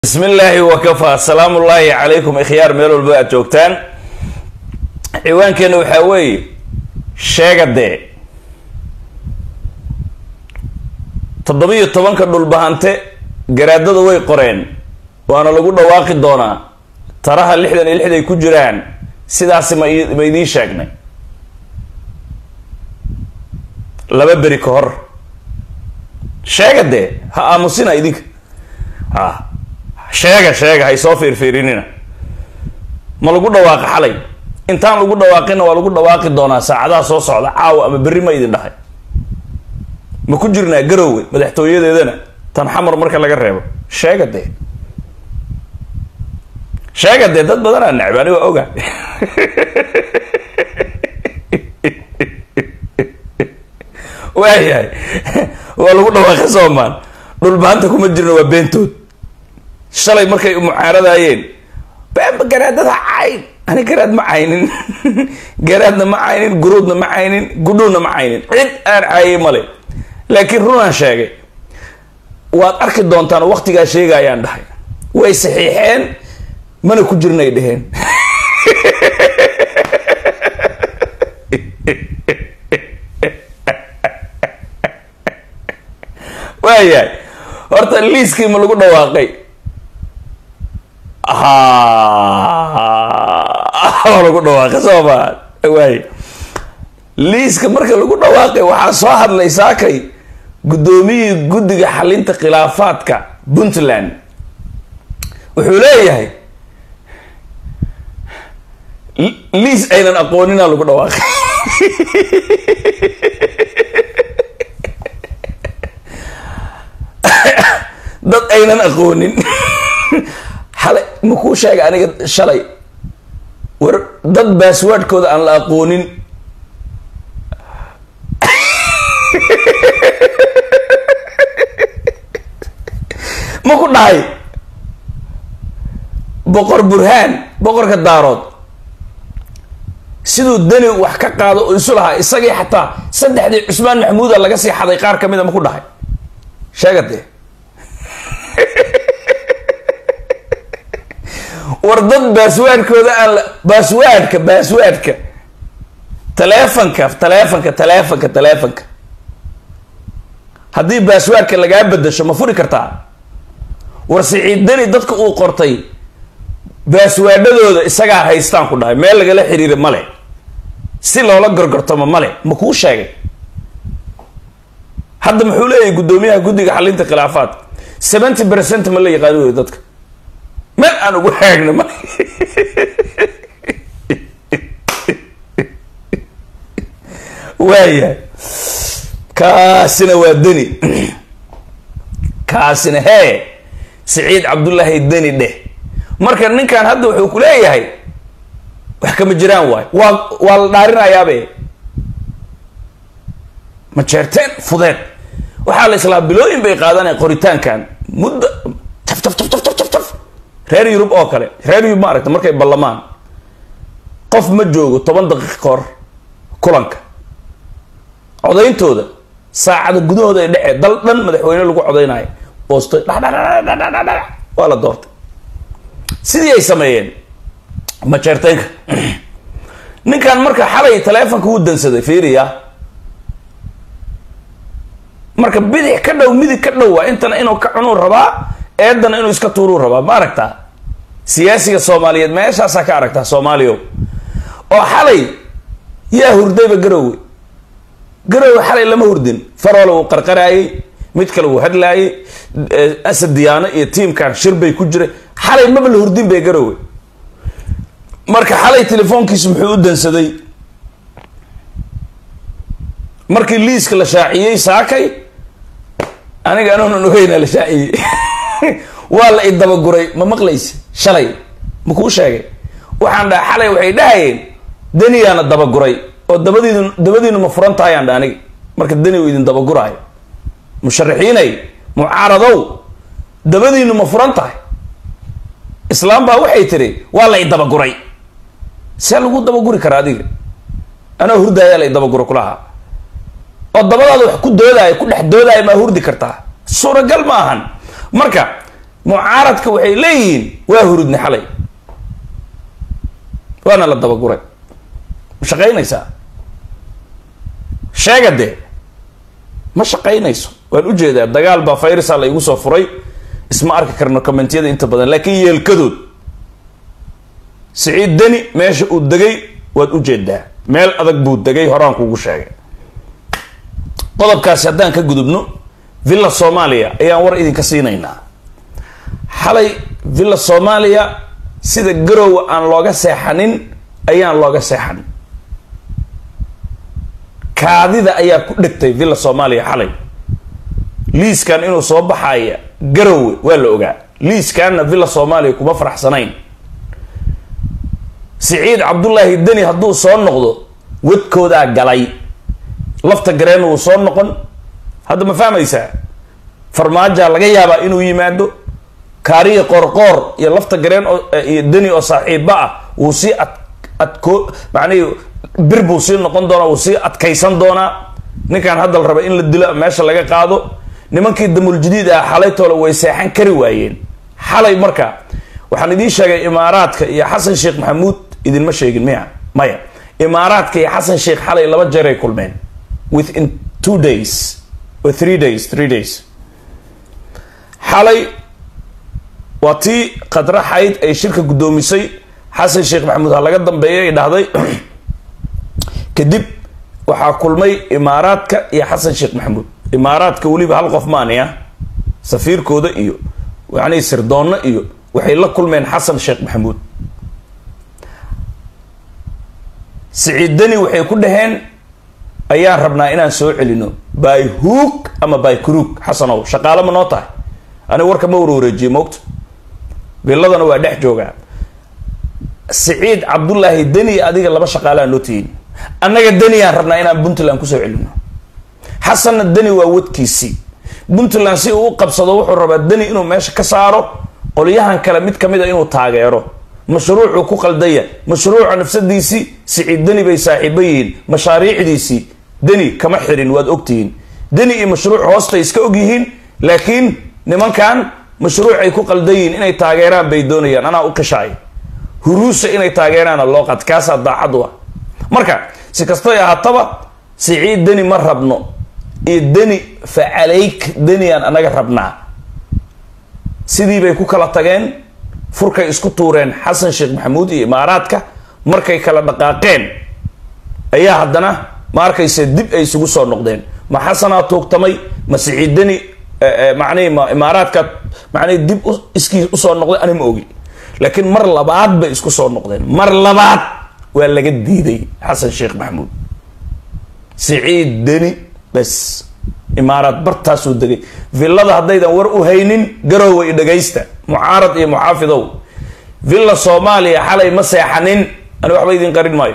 bismi illaahi wakafaa asalaamu ullaahi calaykum ikhyaar meel walba aad joogtaan ciwaankeena waxaa weeye sheega dee toddobiyo tobanka dhulbahante garaadada way qoreen waana lagu dhawaaqi doonaa taraha lixdan iyo lixday ku jiraan sidaasi ma i- ma idiin sheegnay laba beri ka hor sheega dee ha aamusina idinka ha sheega sheega hay soo fiirfiirinina ma lagu dhawaaqi xalay intaan lagu dhawaaqina waa lagu dhawaaqi doonaa saacadaha soo socda caawa ama berri ma idin dhahay ma ku jirnaa garowe madaxtooyadeedana tan xamar marka laga reebo sheega dee sheega dee dad badanaa necb ani waa oga waayahay waa lagu dhawaaqi soomaan dhulbaanta kuma jirna waa beentood shalay markay mucaaradayeen beenba garaadada cayn ani garaad ma caynin garaadna ma caynin guruudna ma caynin gudhuuna ma caynin cid aan caayay male laakiin runaan sheegay waad arki doontaan waqtigaa sheegayaan dhahay way saxiixeen mana ku jirnay dheheen waayahay horta liiskii ma lagu dhawaaqay ha waa lagu dhawaaqay soo maa waay liiska marka lagu dhawaaqay waxaa soo hadlay saakay guddoomiyihii guddiga xalinta khilaafaadka puntland wuxuu leeyahay li- liis aynan aqoonina lagu dhawaaqay dad aynan aqoonin xalay ma kuu sheegay aniga shalay war dad baaswaadhkooda aan la aqoonin ma ku dhahay boqor burhaan boqorka daarood siduu deni wax ka qaado oo isu lahaa isagii xataa saddexdii cusmaan maxamuuda laga sii xaday qaar ka mida ma ku dhahay sheega dee war dad baaswaadhkooda aan la baaswaadhka baaswaadhka taleefanka taleefanka taleefanka taleefanka haddii baaswaadhka lagaa bedasho ma furi kartaa war siciid deni dadka uu qortay baaswaadhadooda isagaa haystaan ku dhahay meel lagala xiriira male si loola gorgortamo male ma kuu sheegay hadda muxuu leeyahay guddoomiyaha guddiga xalinta khilaafaadka seventy percent ma la yaqaani wey dadka meel aan ugu haagna ma waayahay kaasina waa deni kaasina hee siciid cabdullaahi deni dheh marka ninkan hadda wuxuu ku leeyahay wax kama jiraan waay waa waa la dhaarinayaabe ma jeerteen fudeed waxaa la islaa bilooyin bay qaadanaya qoritaankan muddo taf taf taf taf taf taf taf reer yurub oo kale reer yurub ma aragta markay ballamaan qof ma joogo toban daqiiq ka hor kulanka codayntooda saacada gudahooda ay dhexee dal dhan madaxweyne lagu codaynayo boostoy dhadhadhadhadhadhadhadh waa la doortay sidii ay sameeyeen majeerteenka ninkan marka xalay taleefonka wuu dansaday fiiriya marka bidix ka dhow midig ka dhow waa intana inuu ka cunuu rabaa eedana inuu iska tuuruu rabaa ma aragtaa siyaasiga soomaaliyeed meeshaasaa ka aragtaa soomaaliya oo xalay yaa hurdayba garowe garowe xalay lama hurdin faroole wuu qarqaraayey mid kale wuu hadlaayey eh, asad diyaano iyo tiimkan shir bay ku jiray xalay maba la hurdin bay garowe marka xalay telefoonkiisu muxuu u dansaday markii liiska la shaaciyey saakay aniga anuunan ogeyna la shaaciyey waa la idabaguray ma maqlaysi shalay ma kuu sheegay waxaan dhaha xalay waxay dhahayeen deniyaana dabaguray oo dabadiinu dabadiinu ma furan tahay aan dha aniga marka deni uu idin dabaguraayo musharaxiinay mucaaradow dabadiinu ma furan tahay islaam baa waxay tiri waa la idabaguray see lagu dabaguri karaa adiga anaa hurdaayaa la idabaguro kulahaa oo dabadaada wax ku doodaayo ku dhex doodaayo maa hurdi kartaa suuragal ma ahan marka mucaaradka waxay leeyihiin waa hurudni xalay waana la dabaguray ma shaqaynaysaa sheega dee ma shaqaynayso waan ujeedaa dagaal baa fayrisa la igu soo furay isma arki karno commentiyada inta badan laakiin yeelkadood siciid deni meesha uu degay waad ujeedaa meel adag buu degay horaan kuugu sheegay qodobkaasi haddaan ka gudubno villa soomaaliya ayaan war idinka siinaynaa xalay villa soomaaliya sida garowa aan looga seexanin ayaan looga seexanin kaadida ayaa ku dhegtay villa soomaaliya xalay liiskan inuu soo baxaya garowe waa la ogaa liiskanna villa soomaaliya kuma faraxsanayn siciid cabdullaahi deni hadduu soo noqdo wadkoodaa galay lafta gareen wuu soo noqon hadda ma fahmaysaa farmaajaa laga yaabaa inuu yimaado kaariya qoorqoor iyo lafta gareen iyo deni oo saaxiiba ah wuu sii ad adko macnihi bir buu sii noqon doonaa wuu sii adkaysan doonaa ninkan hadda la raba in la dilo meesha laga qaado nimankii damuljadiid ah xalaytoole way seexan kari waayeen xalay marka waxaan idiin sheegay imaaraadka iyo xasan sheekh maxamuud idinma sheegin miya maya imaaraadka iyo xasan sheekh xalay laba jeer ay kulmeen within two days or three days three days xalay waa tii qadraxayd ay shirka guddoomisay xasan sheekh maxamuud ha laga dambeeya ay dhahday kadib waxaa kulmay imaaraadka iyo xasan sheekh maxamuud imaaraadka weliba hal qof maani ah safiirkooda iyo yani sirdoonno iyo waxay la kulmeen xasan sheekh maxamuud siciid deni waxay ku dhaheen ayaan rabnaa inaan soo celino by hook ama by crook xasanow shaqaale ma noo tahay aniga warka ma warwareejiye moogta biladana waa dhex joogaa siciid cabdullaahi deni adiga laba shaqaaleaa noo tihiin annaga deniyaan rabnaa inaan puntland kusoo celino xasanna deni waa wadkiisii puntland si uu u qabsado wuxuu rabaa deni inuu meesha ka saaro qolyahan kale mid kamid a inuu taageero mashruucuu ku qaldaya mashruuca nafsadiisii siciid deni bay saaxiibo yihiin mashaariicdiisii deni kama xirin waad ogtihiin deni iyo mashruuc hoostay iska og yihiin laakiin nimankan mashruucay ku qaldan yihiin inay taageeraan bay doonayaan anaa u qishaay huruusa inay taageeraana loo qad kaasaa daacad u ah marka si kastay ahaataba siciid deni ma rabno iyo deni facalayk deniaan anaga rabnaa sidii bay ku kala tageen furkay isku tuureen xasan sheekh maxamuud iyo imaaraadka markay kala dhaqaaqeen ayaa haddana ma arkayse dib ay isugu soo noqdeen ma xasanaa tuugtamay ma siciid deni macnihi ma imaaraadka macnihi dib iskii usoo noqday ani ma ogi laakiin mar labaad bay isku soo noqdeen mar labaad waa laga diiday xasan sheekh maxamuud siciid deni bes imaaraad bartaasuu degay villada haddaydan war u haynin garoowa i dhagaysta mucaarad iyo muxaafidow villa soomaaliya xalay ma seexanin ani waxba idin qarin maayo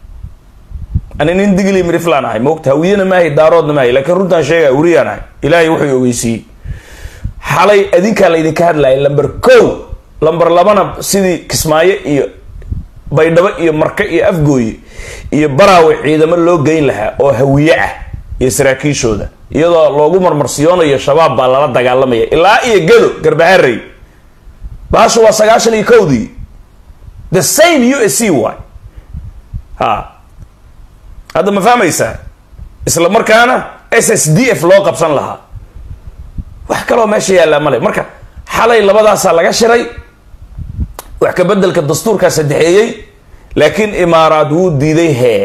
ani nin digli miriflaan ahay moogta hawiyana maahay daaroodna maahay laakiin runtaan sheegaya weriyaan ahay ilaahay wuxuu ogeysiiyey xalay adinkaa la idinka hadlaya lamber ko lamber labana sidii kismaayo iyo baydhabo iyo marke iyo afgooye iyo baraawe ciidamo loo geyn lahaa oo hawiye ah iyo saraakiishooda iyadoo loogu marmarsiyoonayo shabaab baa lala dagaalamaya ilaa iyo gado garbaharey baashu waa sagaashan iyo kowdii the same u s c y ha hadda ma fahmaysaa isla markaana s s d f loo qabsan lahaa wax kaloo meesha yaallaa male marka xalay labadaasaa laga shiray wax ka bedelka dastuurkaa saddexeeyey laakiin imaaraad wuu diiday hee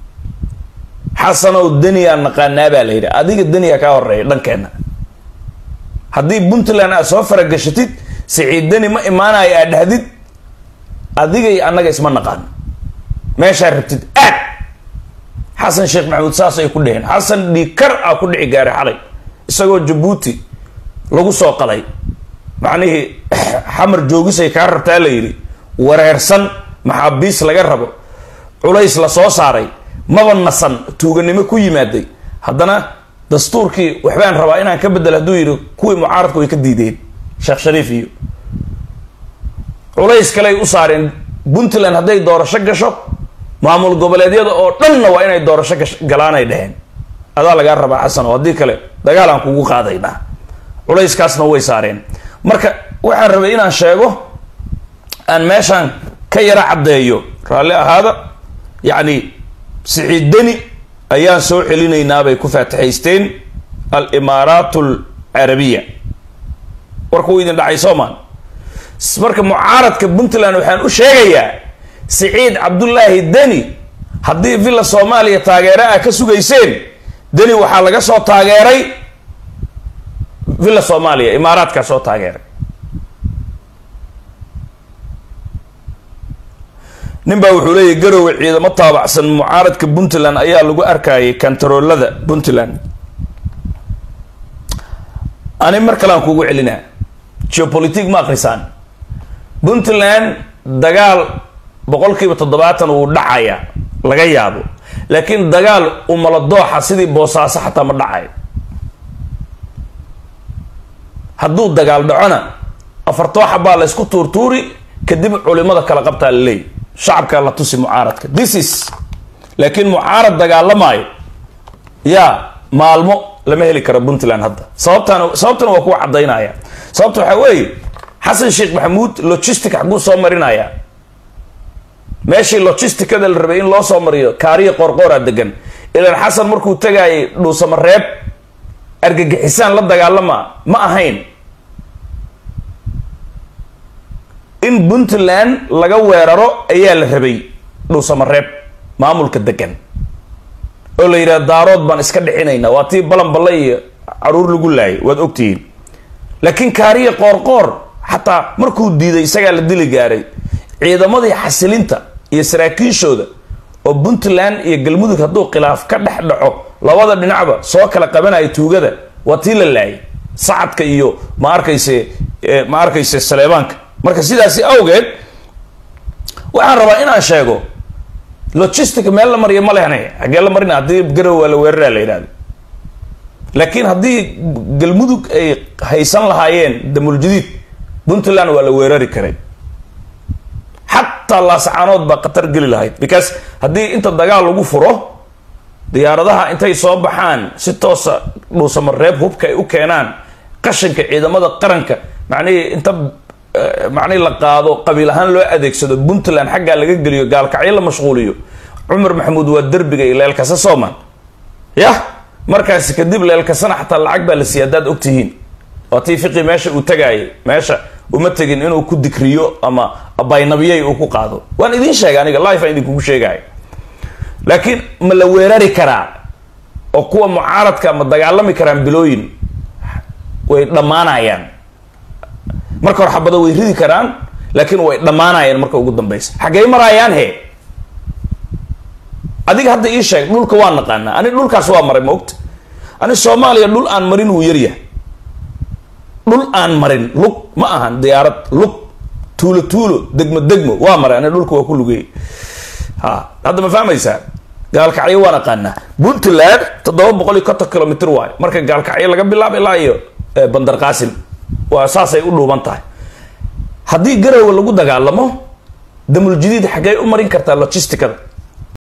xasanow deniyaa naqaanaa baa la yidhi adiga deniya kaa horeeya dhankeenna haddii puntland aad soo faragashatid siciid deni ma imaanayo aad dhahdid adigay annaga isma naqaan meeshaa rabtid aad xasan sheekh maxamuud saas ay ku dheheen xasan dhiikar a ku dhici gaaray xalay isagoo jabuuti lagu soo qalay macnihii xamar joogisay kaa rabtaa la yidhi wareersan maxaabiis laga rabo culays la soo saaray maba nasan tuuganimo ku yimaaday haddana dastuurkii waxbaan rabaa inaan ka bedel hadduu yidhi kuwii mucaaradku way ka diideen sheekh shariif iyo culays kaley u saareen puntland hadday doorasho gasho maamul goboleedyada oo dhanna waa inay doorasho galaanay dheheen adaa lagaa rabaa xasan oo haddii kale dagaal aan kugu qaadaynaa culayskaasna way saareen marka waxaan rabay inaan sheego aan meeshaan ka yara caddeeyo raalli ahaada yacni siciid deni ayaan soo celinaynaabay ku faatixaysteen alimaaraat alcarabiya warka uu idin dhacay soomaan marka mucaaradka puntland waxaan u sheegayaa siciid cabdullaahi deni haddii villa soomaaliya taageero ah ka sugayseen deni waxaa laga soo taageeray villa soomaaliya imaaraadkaa soo taageeray nin baa wuxuu leeyahy garowe ciidamo taabacsan mucaaradka puntland ayaa lagu arkayay kantaroolada puntland ani mar kale aan kugu celinaa geopolitic ma akrisaan puntland dagaal boqol kiiba toddobaatan wuu dhacaya laga yaabo laakiin dagaal umala dooxa sidii boosaaso xataa ma dhacayo hadduu dagaal dhacona afartooxa baa la ysku tuurtuuri kadib culimada kala qabtaa la leeyahy shacabkaa la tusi mucaaradka this is laakiin mucaarad dagaalamaayo yaa maalmo lama heli karo puntland hadda sababtaan sababtana waa kuwa caddaynaya sababta waxaa weeye xasan sheekh maxamuud logistic xaguu soo marinaya meeshii logisticada la rabay in loo soo mariyo kaariya qoorqooraa degan ilaan xasan markuu tagaayay dhuusamareeb argagixisaan la dagaalama ma ahayn in puntland laga weeraro ayaa la rabay dhuusamareeb maamulka degan oo la yidhaha daarood baan iska dhicinaynaa waa tii balanballe iyo caruur lagu laayay waad ogtihiin laakiin kaariya qoorqoor xataa markuu diiday isagaa la dili gaaray ciidamadii xasilinta iyo saraakiishooda oo puntland iyo galmudug hadduu khilaaf ka dhex dhaco labada dhinacba soo kala qabanaya tuugada waa tii la laayay sacadka iyo ma arkayse ma arkayse saleebaanka marka sidaasi awgeed waxaan rabaa inaan sheego logistic meel la mariya ma lehna xaggee la marina haddii garow waa la weeraraa la yidhahdo laakiin haddii galmudug ay haysan lahaayeen damuljadiid puntland waa la weerari karay xataa laasacaanood baa khatar geli lahayd because haddii inta dagaal lagu furo diyaaradaha intay soo baxaan si toosa dhuusamareeb hubka ay u keenaan qashinka ciidamada qaranka macnihii inta macnihi la qaado qabiil ahaan loo adeegsado puntland xaggaa laga geliyo gaalkacyo la mashquuliyo cumar maxamuud waa derbiga iyo leelkasa sooman yah markaasi kadib leelkasana xataa lacag baa la siiya haddaad ogtihiin waa tii fiqi meesha uu tagaayay meesha uma tegin inuu ku dikriyo ama baynabiyey uu ku qaado waan idiin sheegay aniga life aan idinkugu sheegaayo laakiin ma la weerari karaa oo kuwa mucaaradka ma dagaalami karaan bilooyin way dhammaanayaan marka hore xabado way ridi karaan laakiin way dhammaanayaan marka ugu dambeysa xaggey maraayaan he adiga hadda ii sheeg dhulka waa naqaanaa ani dhulkaas waa maray maogta ani soomaaliya dhul aan marin wuu yaryahay dhul aan marin lug ma ahan diyaarad lug tuulo tuulo degmo degmo waa maray ani dhulka waa ku lugeeyay ha hadda ma fahmaysaa gaalkacyo waan aqaanaa puntland toddoba boqol iyo konton kilomitr waayo marka gaalkacyo laga bilaabo ilaa iyo bandar qaasim waa saasay u dhuuban tahay haddii garowe lagu dagaalamo damuljadiid xaggey u marin kartaa logisticada